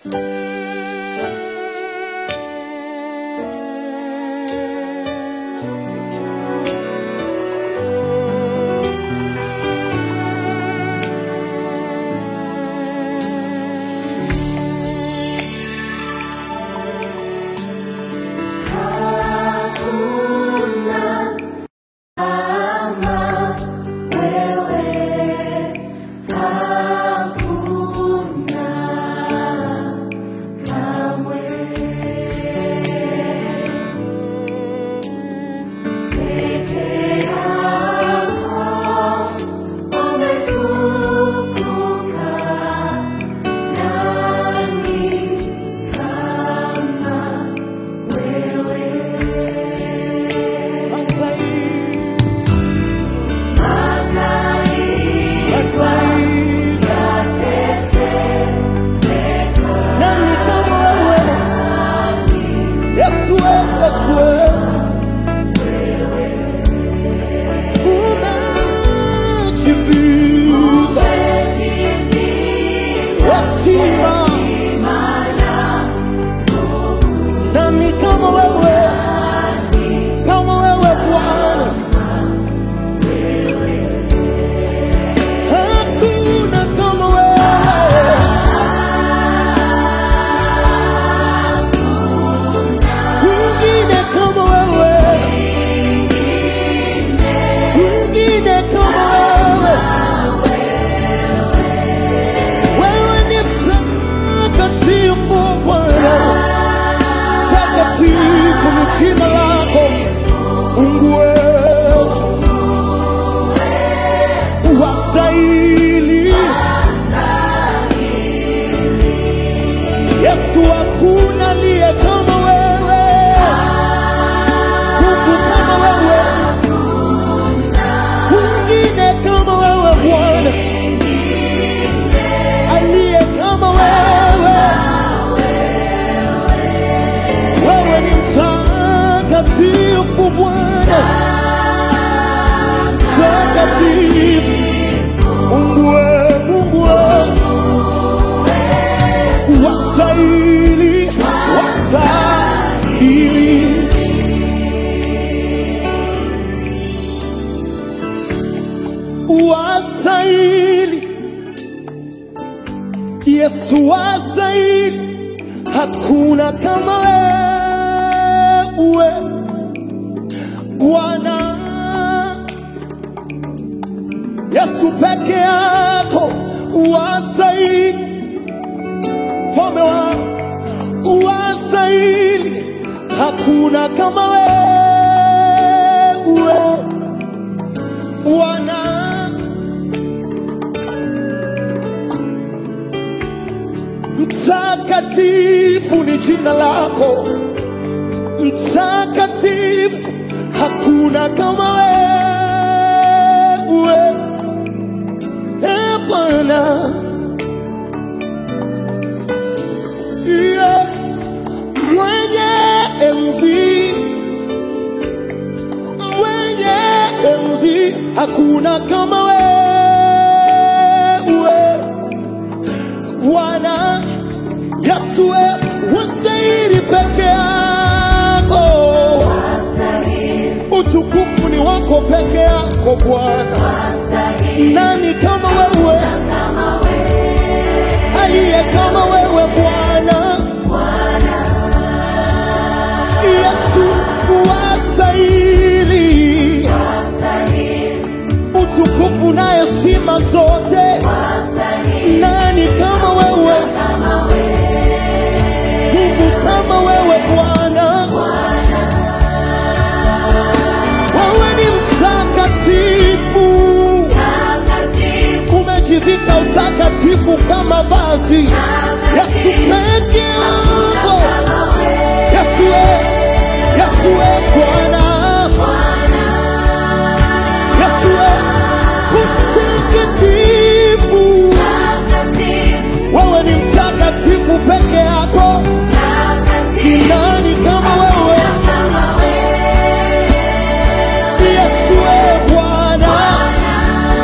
Nani kama wewe? Yesu wewe, Yesu wewe. Umejivika heshima. Nani kama wewe? Kama wewe Bwana. Hakuna kama wewe. Mwingine kama wewe, mwingine kama wewe. Wewe ni mtakatifu Bwana, takatifu ni jina lako Mungu wetu, wastahili Yesu, hakuna aliye kama wewe, Mungu kama wewe, mwingine kama wewe Bwana, aliye kama wewe. Wewe ni mtakatifu Bwana, mtakatifu Mungu wewe, Mungu wewe wastahili, wastahili. Wastahili, Yesu wastahili, hakuna kama wewe Bwana. Yesu peke yako wastahili mfalme wa wastahili, hakuna kama wewe Bwana. Mtakatifu ni jina lako, mtakatifu, hakuna kama wewe e Bwana. Yeah. Mwenye enzi, mwenye enzi, hakuna kama wewe Bwana Yesu, wewe wastahili peke yako, utukufu ni wako peke yako Bwana. Nani kama wewe, aliye kama wewe Bwana? Yesu wastahili utukufu na heshima zote. Nani kama wewe? Mungu kama wewe Bwana, wewe ni mtakatifu, umejivika utakatifu kama vazi. Yesu peke yako, Yesu we, Yesu we Bwana, Yesu we mtakatifu, wewe ni mtakatifu peke yako. Ni nani kama wewe? Yesu we Bwana,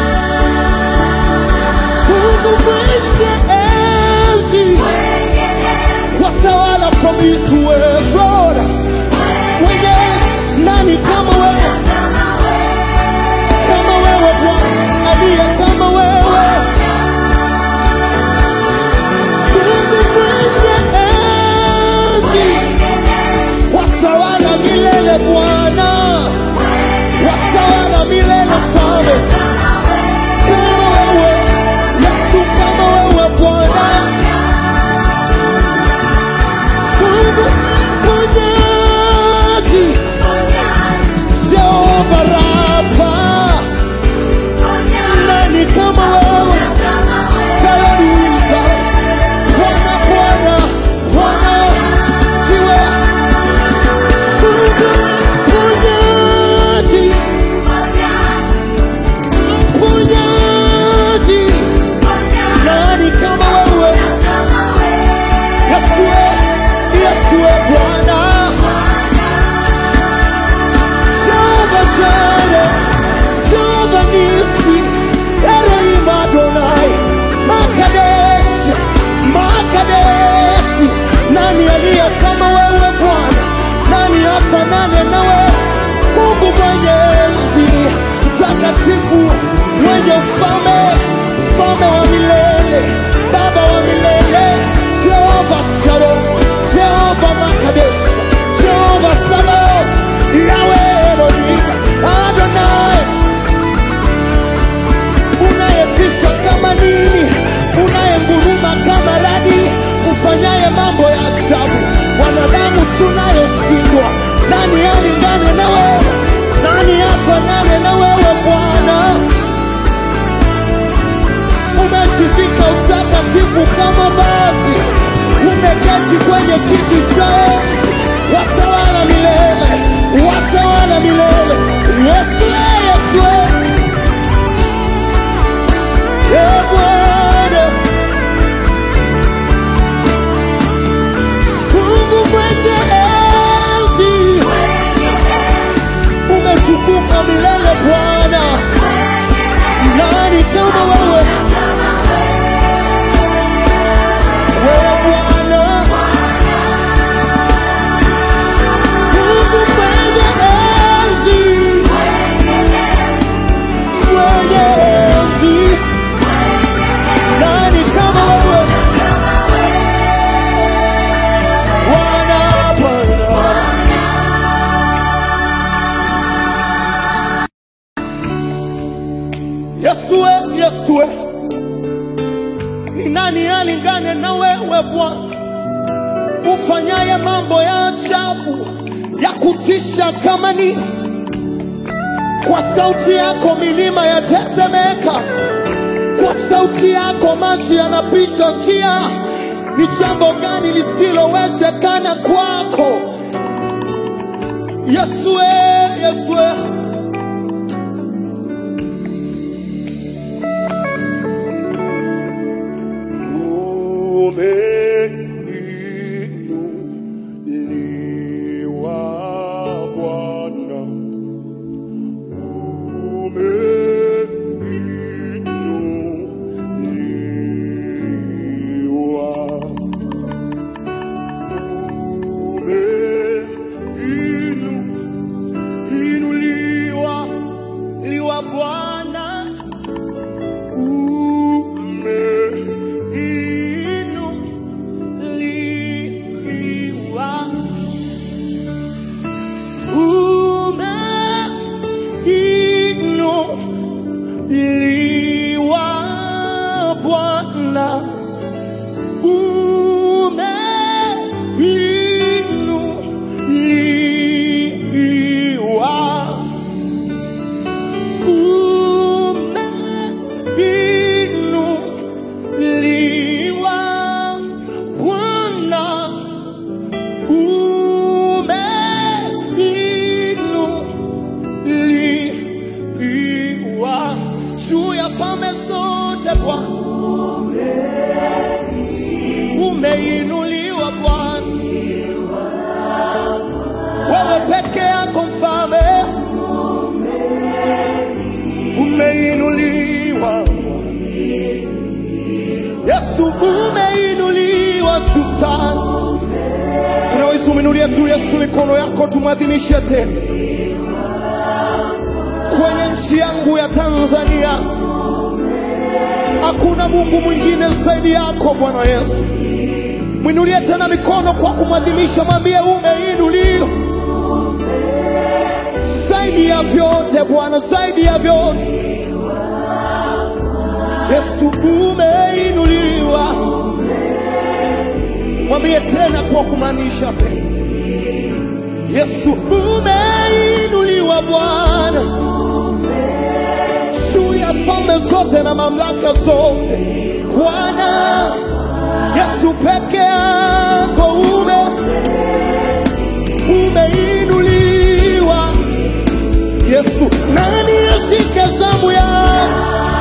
Mungu mwenye enzi, from east to west, Lord. Mwenyezi, nani kama wewe? Kama wewe Bwana, aliye kama wewe. Mungu mwenye enzi, watawala milele Bwana, watawala milele Mfalme. Kama wewe Yesu, kama wewe Bwana, Mungu mponyaji, Jehova Rafa, nani kama wewe? Haleluya. Bwana, Bwana, Bwana, siwe Mungu mponyaji, mponyaji, nani kama wewe? Yesue, Yesue Bwana, Jehova Jireh, Jehova Nisi, Elohim Adonai, Makadeshi, Makadeshi, nani aliye kama wewe Bwana? Nani afanane na wewe? Mungu mwenyezi, mtakatifu, mwenye ufalme, mfalme wa milele, baba wa milele, Jehova Shalom, Jehova Makadesh, Jehova Sabaoth, Yahweh Elohim, Adonai, unayetisha kama nini, unayenguruma kama radi, ufanyaye mambo ya ajabu. Wanadamu tunayoshindwa, nani alingane na wewe? Nani afanane na wewe Bwana? Umejivika utakatifu kama vazi, umeketi kwenye kiti cha enzi, watawala milele, watawala milele. Yesu, Yesu, Ee Bwana, Mungu mwenye enzi, umetukuka milele Bwana, nani kama wewe? Wewe Bwana, Mungu mwenye enzi, mwenye enzi, nani kama wewe? Bwana, Bwana. Yesue, Yesue, ni nani alingane na wewe Bwana, ufanyaye mambo ya ajabu ya kutisha kama nini? Kwa sauti yako milima yatetemeka, kwa sauti yako maji yanapisha njia. Ni jambo gani lisilowezekana kwako? Yesue, Yesue. Umeinuliwa Bwana, umeinuliwa, umeinuliwa liwa Bwana, umeinuliwa umeinuliwa Bwana, umeinuliwa, umeinuliwa Bwana, umeinuliwa juu ya falme zote Bwana, umeinuliwa Bwana, wewe peke yako mfalme, umeinuliwa Yesu, umeinuliwa juu sana Inulia tu Yesu mikono yako, tumwadhimishe tena kwenye nchi yangu ya Tanzania. Hakuna Mungu mwingine zaidi yako Bwana Yesu. Mwinulie tena mikono kwa kumwadhimisha, mwambie umeinuliwa zaidi ya vyote Bwana, zaidi ya vyote Yesu, umeinuliwa. Mwambie tena kwa kumaanisha tena, Yesu umeinuliwa Bwana juu ya falme zote na mamlaka zote Bwana Yesu peke yako ume umeinuliwa Yesu, nani ashike zamu yako?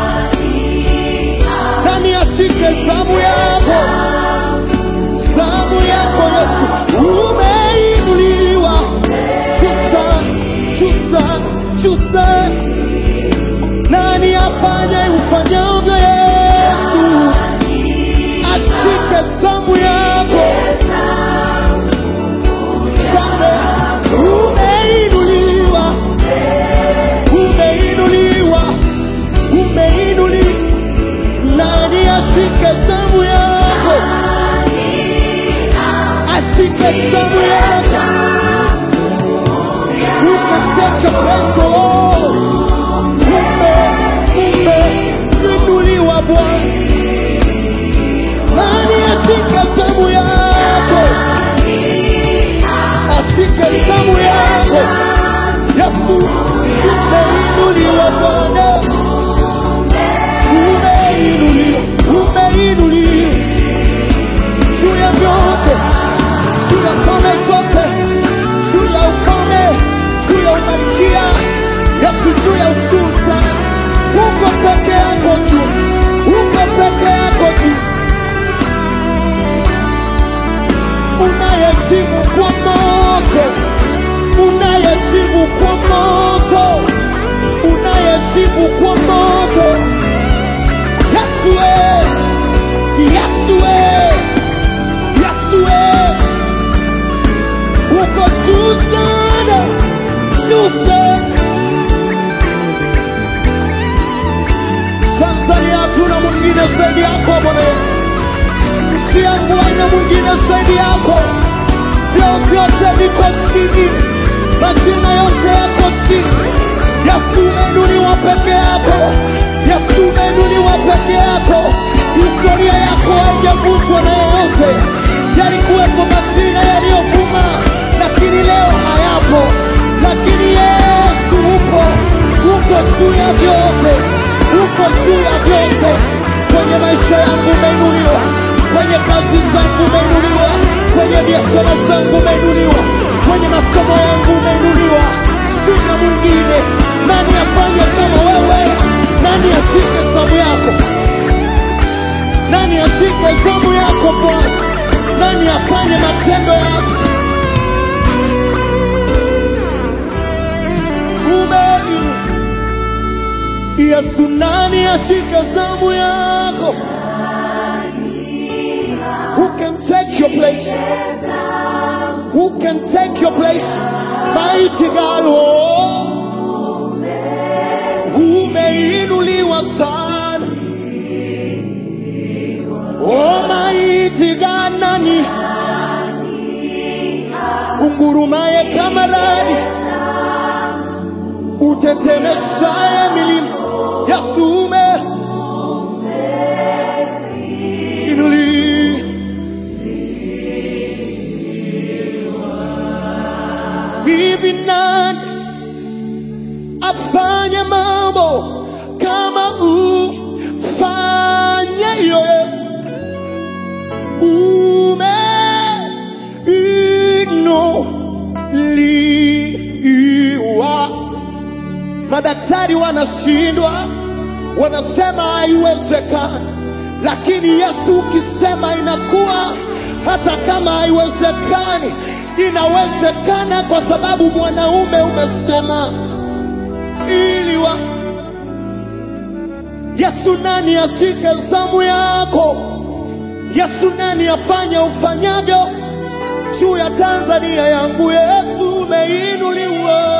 Nani ashike zamu yako? Zamu yako Yesu, umeinuliwa chusa chusa chusa. Nani afanye ufanyavyo Yesu? Ashike zamu yako Zamu, umeinuliwa umeinuliwa umeinuliwa. Nani ashike zamu yako? Ashike zamu yako. Who can take your place, Lord? Ume, umeinuliwa Bwana. Nani ashike zamu yako? Ashike zamu yako. Yesu, umeinuliwa Bwana. Umeinuliwa, umeinuliwa juu ya vyote, juu ya ngome zote, juu ya ufalme, juu ya umalikia, Yesu, juu ya usultani. Uko peke yako juu, uko peke yako juu, unayejibu kwa moto, unayejibu kwa moto, unayejibu kwa moto. Yesu we, Yesu we, Yesu we, uko juu sana, juu sana. Tanzania hatuna mwingine zaidi yako Bwana Yesu, nchi yangu haina mwingine zaidi yako. Vyeo vyote viko chini, majina yote yako chini. Yesu umeinuliwa peke yako, Yesu umeinuliwa peke yako. Historia yako haijavunjwa na yeyote. Yalikuwepo majina yaliyovuma, lakini leo hayapo, lakini Yesu upo, uko juu ya vyote, uko juu ya vyote. Kwenye maisha yangu umeinuliwa, kwenye kazi zangu umeinuliwa, kwenye biashara zangu umeinuliwa, kwenye masomo yangu umeinuliwa. Sina mwingine. Nani afanye kama wewe? Nani ashike zamu yako? Nani ashike zamu yako Bwana? Nani afanye matendo yako? Umeinuliwa. Yesu, nani ashike zamu yako? Who can take your place? Who can take your place? Mighty God, oh, umeinuliwa sana. Oh, mighty God, nani ungurumaye kama radi, utetemeshaye milima. Yesu ume inuliwa. Hivi nani afanye mambo kama ufanye Yesu? Umeinuliwa. Madaktari wanashindwa, wanasema haiwezekani, lakini Yesu ukisema inakuwa, hata kama haiwezekani inawezekana, kwa sababu mwanaume umesema iliwa. Yesu, nani ashike zamu yako? Yesu, nani afanye ufanyavyo juu ya Tanzania yangu. Yesu umeinuliwa,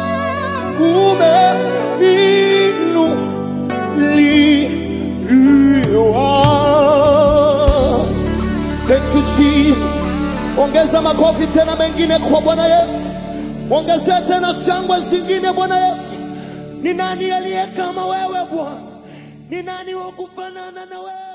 umeinuliwa. Thank you Jesus. Ongeza makofi tena mengine kwa Bwana Yesu, ongezea tena shangwe zingine Bwana Yesu. Ni nani aliye kama wewe Bwana? Ni nani wa kufanana na wewe?